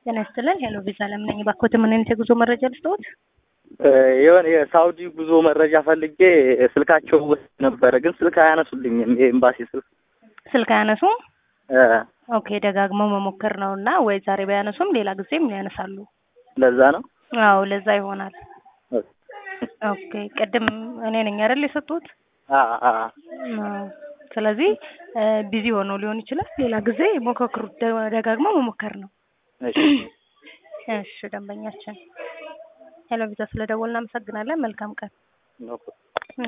ጤና ይስጥልን። ሄሎ ቪዛ ለምን ነኝ። እባክዎት ምን አይነት የጉዞ መረጃ ልስጥዎት? የሆነ የሳውዲ ጉዞ መረጃ ፈልጌ ስልካቸው ውስጥ ነበረ፣ ግን ስልክ አያነሱልኝም። የኤምባሲ ስልክ ስልክ አያነሱም? እ ኦኬ ደጋግመው መሞከር ነው እና ወይ ዛሬ ባያነሱም ሌላ ጊዜም ያነሳሉ። ለዛ ነው። አዎ ለዛ ይሆናል። ኦኬ ቅድም እኔ ነኝ አይደል የሰጡት? አ አ አዎ። ስለዚህ ቢዚ ሆነው ሊሆን ይችላል። ሌላ ጊዜ ሞካክሩት። ደ- ደጋግመው መሞከር ነው። እሺ እሺ ደንበኛችን ሄሎ ቪዛ ስለደወልን እናመሰግናለን። መልካም ቀን። ኖ